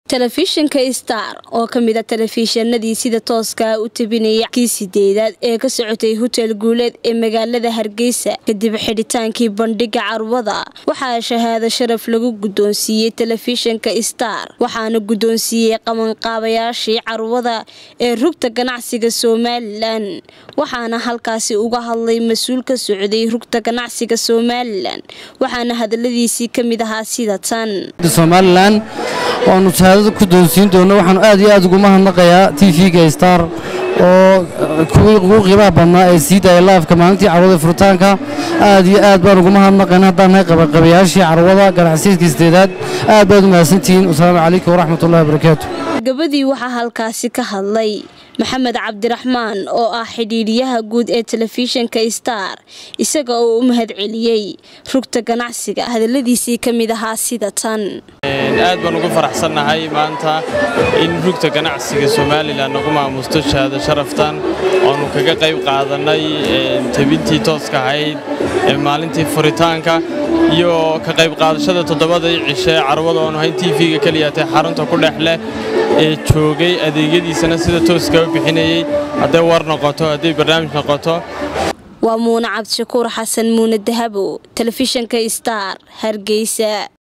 telefishinka star oo ka mid a telefishinadii sida tooskaa u tabinaya kii sideedaad ee ka socotay hotel guuleed ee magaalada hargeysa kadib xidhitaankii bandhiga carwada waxaa shahaado sharaf lagu guddoonsiiyey telefishinka star waxaana guddoonsiiyey qabanqaabayaashii carwada ee rugta ganacsiga somalilan waxaana halkaasi uga hadlay mas-uul ka socday rugta ganacsiga somalilan waxaana hadaladiisii ka mid ahaa sida tan somalilan waanu shahaadada ku doonsiin doono waxaanu aad iyo aad ugu mahadnaqayaa t v-ga star oo kuwii ugu qiimaha badnaa ee sii daaya laafka maalintii carwada furitaanka aad iyo aad baan ugu mahadnaqayna haddaan nahay qabaqabayaashii carwada ganacsiyeedka sideedaad aad baad u mahadsantihiin wasalaamu calaykum waraxmatullahi wabarakaatu gabadii waxaa halkaasi ka hadlay maxamed cabdiraxmaan oo ah xidhiidhiyaha guud ee telefishinka star isaga oo u mahad celiyey rugta ganacsiga hadaladiisii ka mid ahaa sida tan aad baan ugu faraxsannahay maanta in rugta ganacsiga somalilan nagu maamusto shahaado sharaftan oanu kaga qayb qaadannay tebintii tooska ahayd ee maalintii furitaanka iyo ka qayb qaadashada toddobadii cishe carwada oonu hayn t v-ga keliyatee xarunta ku dhex leh ee joogay adeegyadiisana sida tooska u bixinayey hadday war noqoto hadday barnaamij noqoto waa muune cabdishakuur xasan muune dahabo telefishinka star hargeysa